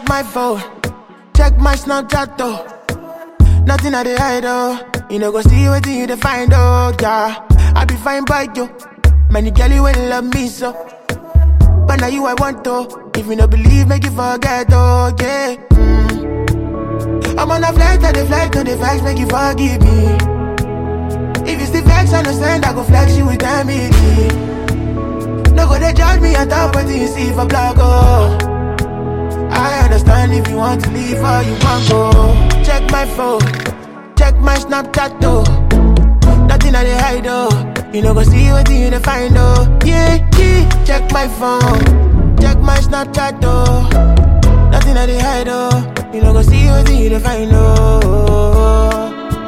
my phone, check my Snapchat though. Nothing I dey hide oh. You know go see what you dey find oh yeah. I be fine by you. Many girlie will love me so. But now you I want to. If you no believe, make you forget oh yeah. Mm. I'm on a flight, I dey flight, on the facts, make you forgive me. If you still vex, understand, I go flex you with family. No go they judge me on top of you see for blog oh. I understand if you want to leave or you want go. Check my phone, check my Snapchat though. Nothing I dey hide oh. You know go see what you dey find oh. Yeah, yeah. Check my phone, check my Snapchat though. Nothing I dey hide oh. You know go see what you dey find oh.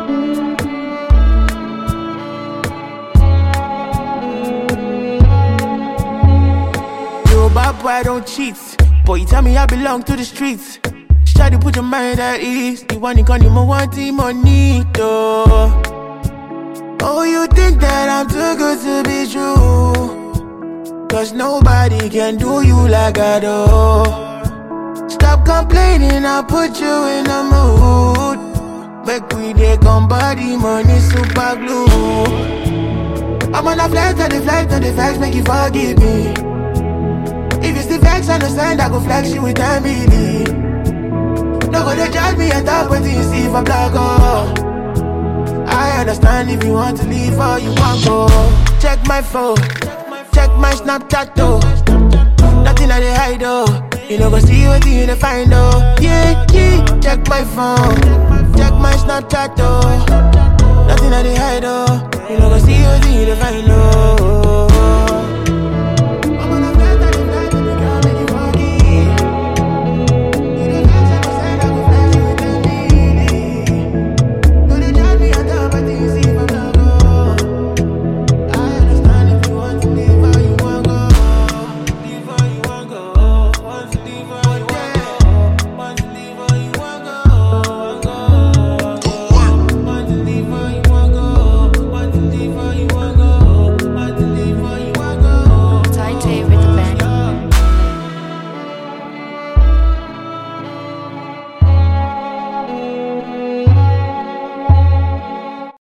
Yo, bad boy, I don't cheat. Boy, you tell me I belong to the streets. Try to put your mind at ease. You want it, can you want it, money, though. Oh, you think that I'm too good to be true? Cause nobody can do you like I do. Stop complaining, I'll put you in a mood. Make we dey come body, money, super glue. I'm on a flight, on the flight, on the facts, make you forgive me. If you still vex, understand, I go flex you with family. No go they judge me and talk what you see for blog, oh. I understand if you want to leave or you want go. Check my phone, check my Snapchat, though. Nothing I dey hide, oh. You know go see what you dey find, oh. Yeah, yeah. Check my phone, check my Snapchat, though. Nothing I dey hide, oh. You know go see what you dey find, oh.